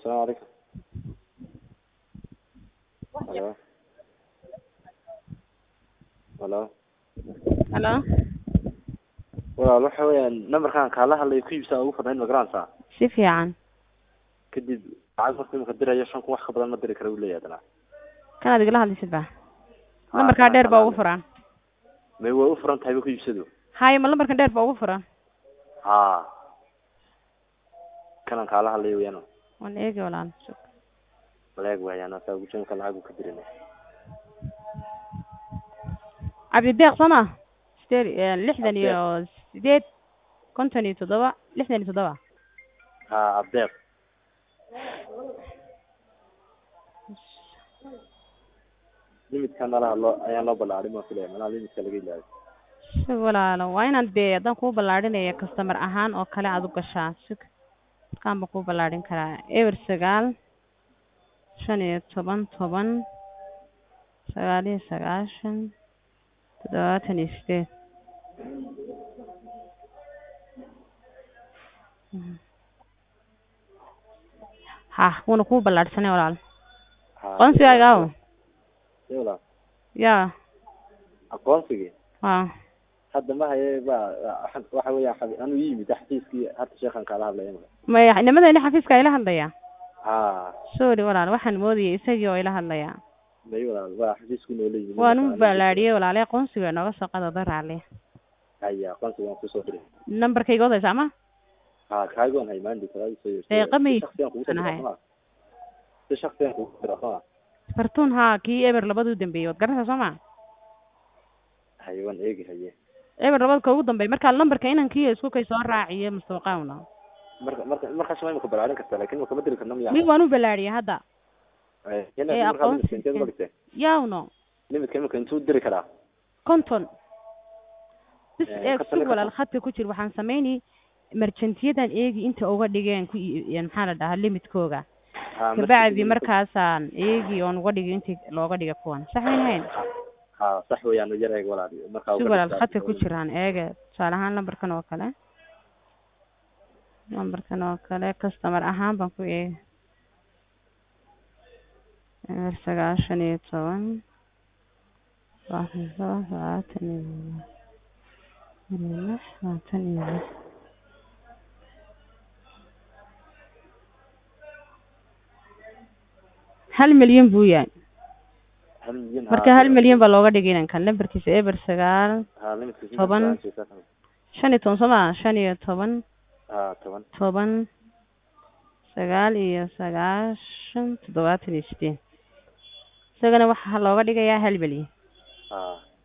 السلام عليكم الو الو halo walaal waxa weeyaan numberkan kaala hadlay ku iibsaa ugu fadnayn ma garanaysaa si fiican kadib lacag markuu imika dirayo shan kun wax ka badan ma diri kara uu leeyahay haddana kanaad igala hadlaysid ba lambarkaa dheer baa ugu furan may way u furan tahay ba ku iibsado haye ma lambarkan dheer baa ugu furan ha kanan kaala hadlayo weeyaan waan eegi walaal walaag waayaan asaa ugu jamka lacag uu ka dirin cabdideeq soo ma sideed lixdan iyo sideed konton iyo toddoba lixdan iyo toddoba ha abdeeq limidkan nala hadlo ayaan loo ballaarin ma filaya manaa limidka laga ilaayo sug walaalo waa inaad dee haddaan kuu ballaadhinaya customer ahaan oo kale aad u gashaa sug markaan baan kuu ballaadhin karaa eber sagaal shan iyo toban toban sagaal iyo sagaashan toddobaatan iyo sideed ha wuuna kuu ballaadhsanay walaal ha aqoonsigaaga aw Ee, walaal ya aqoonsigii ha hadda ma haye ba waxa weeyaan xabi- anuu ii yimid xafiiskii hadda sheekan kaala hadlaya imika maya nimadayna xafiiska ila hadlaya ha sorry walaal waxaan moodayay isagii oo ila hadlaya may walaal waa xafiisku noola yimid waan u ballaadhiyey walaale aqoonsiga nooga soo qada daraale haya aqoonsiga waan kusoo diray nambarkayga odaysa ama ha kaagoon hay maandi kala soo yeertay Deeqa may- Si shakhsiyan kugu soo diray Anahay. soma si shakhsiyan kugu soo diray soma fartuun haa kii eber labada u dambeeyey waad garanaysaa soo ma haye waan eegi haye eber labada ka ugu dambeey markaa lambarka inankii isku kay soo raaciye mustaqaawna marka marka markaas ma imika ballaarin kartaa laakiin ma kama diri karna miya mi waan u ballaadhiyey hadda Eh, ee, markaa aqoonsi- limidka inteed uga dhigtay yawno limidka imika intuu diri karaa konton bis Eh, eeg konton sug iyo walaal konton. khadka ku jir waxaan sameynay merjantiyadan eegi inta uga dhigeen ku ii- maxaa la dhahaa limidkooga ha kabacdi markaasaan eegi oon uga dhigay intii looga dhiga kuwan sax mayn hayn ha sax weeyaan yar eeg walaal markaa si uga walaal dhigtaa- khadka ku jiraan eege tusaale ahaan lambarkan oo kale lambarkan oo kale customer ahaan baan ku eegi eber sagaashan iyo toban labaatan iyo toban labaatan iyo iyo lix labaatan iyo lix hal milyan buu yahay hal milyan ha, marka hal milyan baa looga dhigay inankan lambarkiisa eber sagaal ha limidka si toban. fiican sheekada. shan iyo toban soo maa shan iyo toban ha toban toban sagaal iyo sagaashan toddobaatan iyo sideed isagana waxaa looga dhigayaa hal milyan ha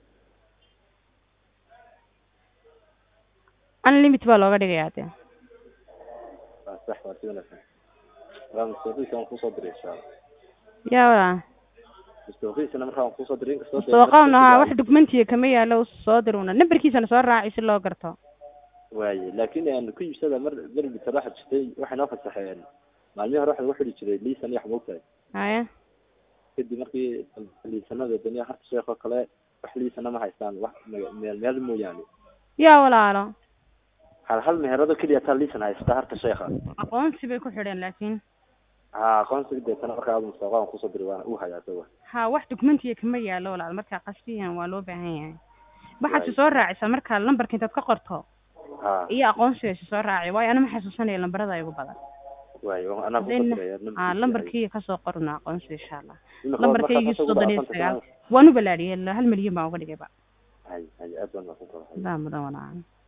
unlimit baa looga dhigayaa de waa sax waa si wanaagsan waa mustawqiisa waan kusoo diray insha allah yaa walaa mustawqiisana markaa waan kusoo diray inkastoo dee mustawaqawna markii haa la- wax dokumentiga kama yaalo soo diruna nambarkiisana soo raaci si loo garto waaye laakiin aan ku iibsada mar mar bitar waxa jirtay waxay noo fasaxeen maalmihii hore waxa lagu xidhi jiray liisan iyo wax moogtahay haya kadib markii liisanada daniya harta sheekh oo kale wax liisana ma haystaan wax maga- meel meel mooyaane yaa walaalo hal hal meherado keliya taa liisan haysta harta sheekha aqoonsi bay ku xidheen laakiin ha aqoonsiga deetana markaa aad mustawqa waan kusoo diray waana uu hayaa isaga ha wax dokumentiga kama yaalo walaal markaa qasdiyan waa loo baahan yahay waxaad Waayo. soo raacisaa markaa lambarka intaad ka qorto ha iyo aqoonsiga si soo raaci waayo anama xasuusanaya lambarada igu badan waayo anaa kusoo Hadayna- diraya aa lambarkii kasoo qorna aqoonsiga insha allah Imika lambarkaygii markaas asagu soddon iyo baa sagaal afartan waan u ballaadhiyey hal milyan baan uga dhigayba hay hay aad baan mahadsantahay daa mudan walaa